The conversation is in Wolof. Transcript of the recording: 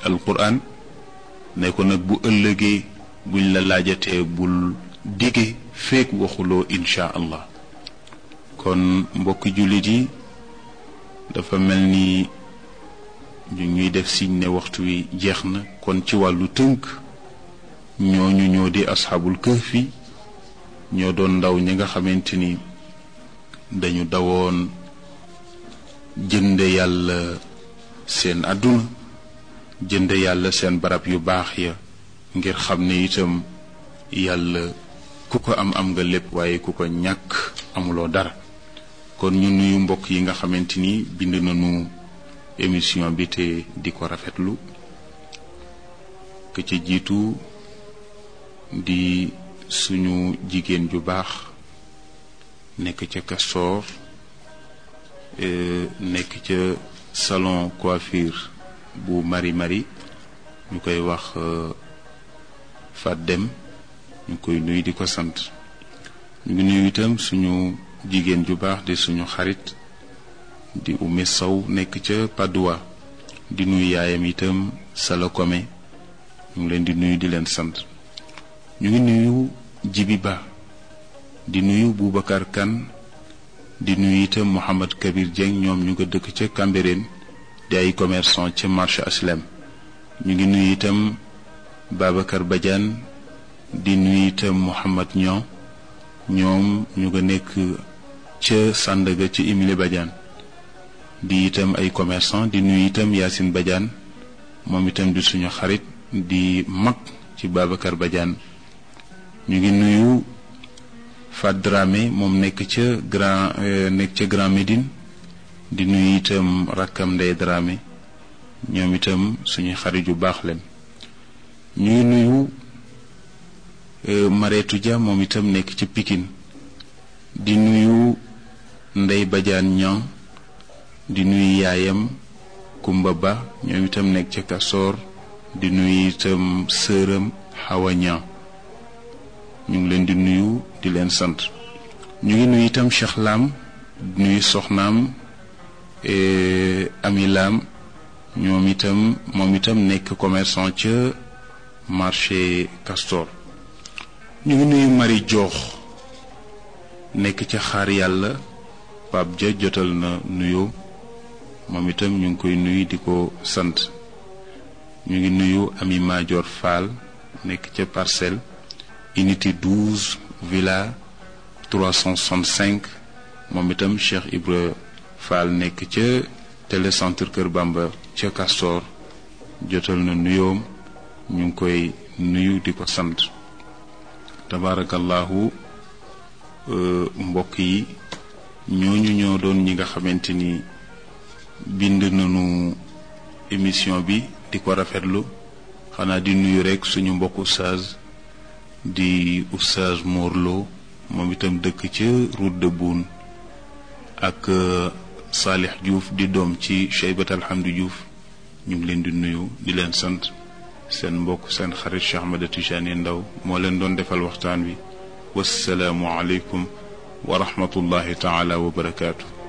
alquran ne ko nag bu ëllëgee buñ la laajatee bul dige feek waxuloo insha allah kon mbokki jullit yi dafa mel ni ñu ñuy def siñ ne waxtu wi jeex na kon ci wàllu tënk ñooñu ñoo di asxaabul kahfi ñoo doon ndaw ñi nga xamante ni dañu dawoon jënde yàlla seen àdduna jënde yàlla seen barab yu baax ya ngir xam ne itam yàlla ku ko am am nga lépp waaye ku ko ñàkk amuloo dara kon ñu nuyu mbokk yi nga xamante ni bind nañu émission bi te di ko rafetlu ke ca jiitu di suñu jigéen ju baax nekk ca Castor nekk ca salon coiffure bu mari mari ñu koy wax Fat Dem ñu koy nuyu di ko sant ñu ngi nuyu itam suñu jigéen ju baax di suñu xarit di Oumy Sow nekk ca Padoua di nuyu yaayam itam Sala Kome ñu ngi leen di nuyu di leen sant ñu ngi nuyu Jibi Ba di nuyu Boubacar Kane di nuyu itam Mouhamad Kabir Dieng ñoom ñu nga dëkk ca Cambérène di ay commerçant ca marché Aslem ñu ngi nuyu itam Babacar Badiane di nuyu itam Mouhamad Niang ñoom ñu nga nekk ca Sandaga ci Émilie Badiane di itam ay commerçant di nuyu itam Yacine Badiane moom itam di suñu xarit di mag ci Babacar Badiane ñu ngi nuyu Fat Dramé moom nekk ca Grand nekk ca Grand Médine di nuyu itam rakkam Ndey Dramé ñoom itam suñu xarit yu baax leen ñu ngi nuyu Mareetu Dia moom itam nekk ca Pikine di nuyu Ndey Badiane Niang di nuyu yaayam Kumba Ba ñoom itam nekk ca Kasoor di nuyu itam sëram Hawa Niang ñu ngi leen di nuyu di leen sant ñu ngi nuyu itam Cheikh Lam di nuyu soxnaam Ami Lam ñoom itam moom itam nekk commerçant ca marché Castor ñu ngi nuyu Marie Joox nekk ca xaar yàlla Pape Dia jotal na nuyoo moom itam ñu ngi koy nuyu di ko sant ñu ngi nuyu Ami Madior Fall nekk ca parcelle unité 12 villa 365 moom itam Cheikh Ibra Fall nekk ca télécentre Kër Bamba ca Castor jotal na nuyoom ñu ngi koy nuyu di ko sant tabarakallahu mbokk yi ñooñu ñoo doon ñi nga xamante ni bind nañu émission bi di ko rafetlu xanaa di nuyu rekk suñu mbokk oustaz di oustaz Morlo moom itam dëkk ca route de Boune ak Salih Diouf di doom ci Cheybat Alhamdi Diouf ñu ngi leen di nuyu di leen sant seen mbokk seen xarit Cheikh Ahmed Tijani Ndaw moo leen doon defal waxtaan wi wassalaamu aleykum wa rahmatullahi taala wa barakaatu